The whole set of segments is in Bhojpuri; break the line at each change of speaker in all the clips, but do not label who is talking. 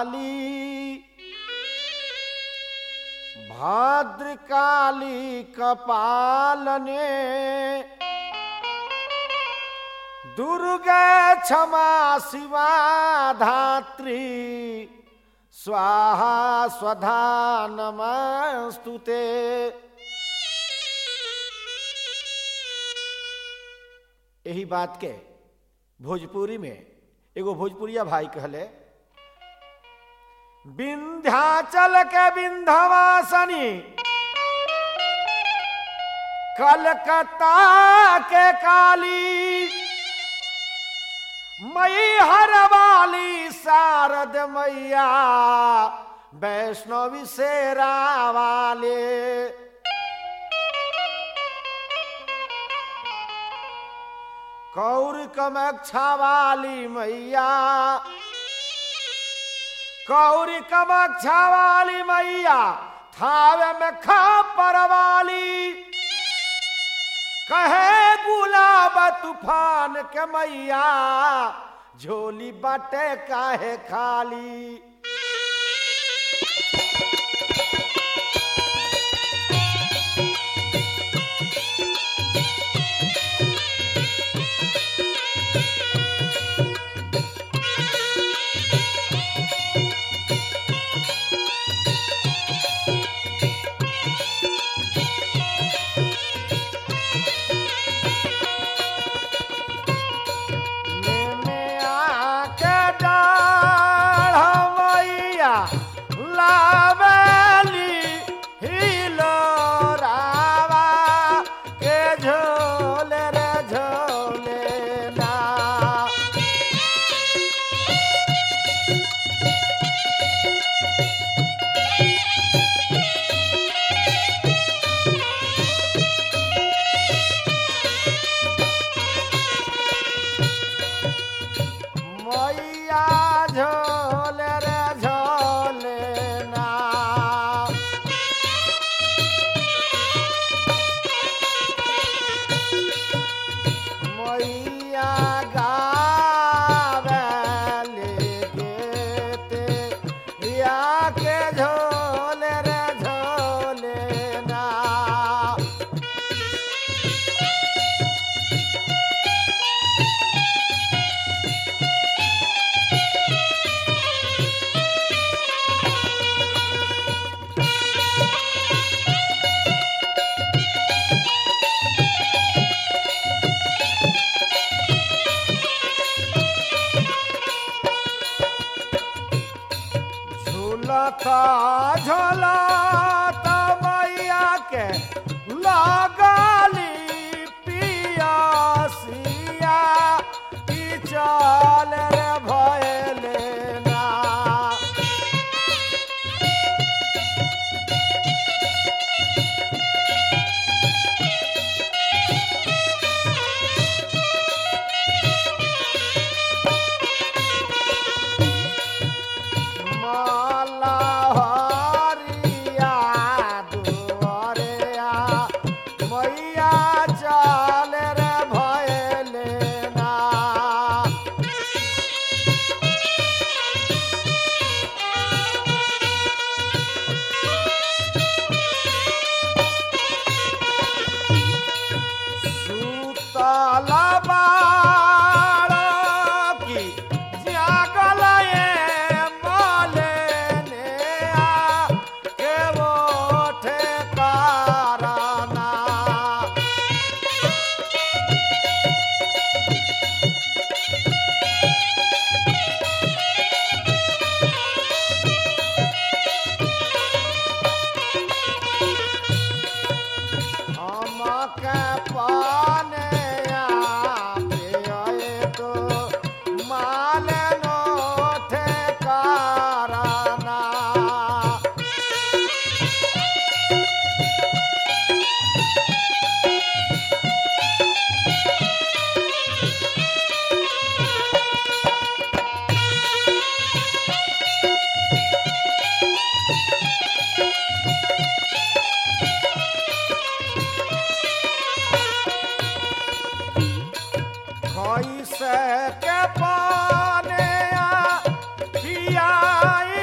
काली भद्रकाली कपालने दुर्गा क्षमा शिवा धात्री स्वाहा स्वधा नमस्तुते यही बात के भोजपुरी में एगो भोजपुरिया भाई कहले विंध्याचल के विंध्यवासनी कलकत्ता के काली मई हर वाली शारद मैया वैष्णवी शेरा वाले कौर कमक्षा वाली मैया कौरी कमक्षा वाली मैया थावे में खापर वाली कहे गुलाब तूफान के मैया झोली बटे काहे खाली मैंने आके डाढ़ मैया लावेली हिलो रावा के झोले रे झोले ना मैया झोले रे झोले ना मैया गावेले गेते या के झोले रे झोले ना झूलता झूलता मैया के लगाली पियासिया की चाल रे भयले ना माला हरिया दुआरिया मैया चाल रे भयले ना सुतला बाळकी जागल ये मलेने आ के ओठे काराना আমাকে পানে আবে তো মালে নোঠে কারানা कैसे के पाने आ पियाई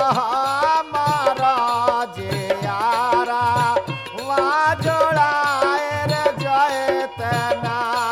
हमारा जियारा वा जोड़ाए रे जयतना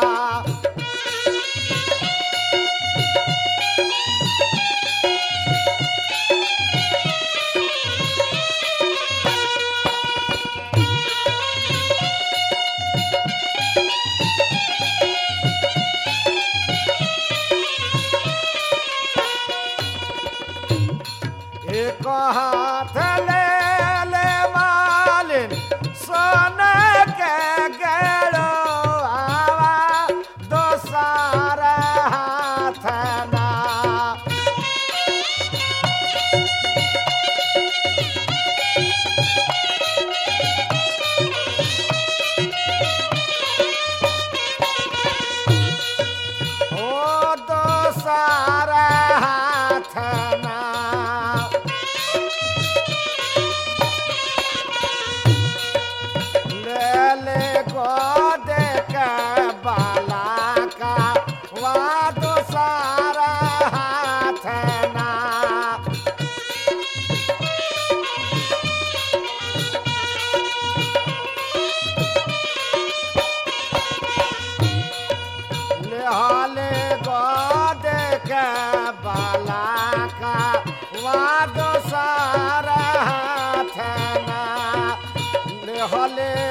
एक हाथ ले ले मालिन सोने के गेड़ो आवा दोसार हाथ ना ओ दोसार हाथ ना ले ले को देख बाला का वा तो सारा हाथ ना ले हाले को देख बाला का वा तो सारा हाथ ना ले हले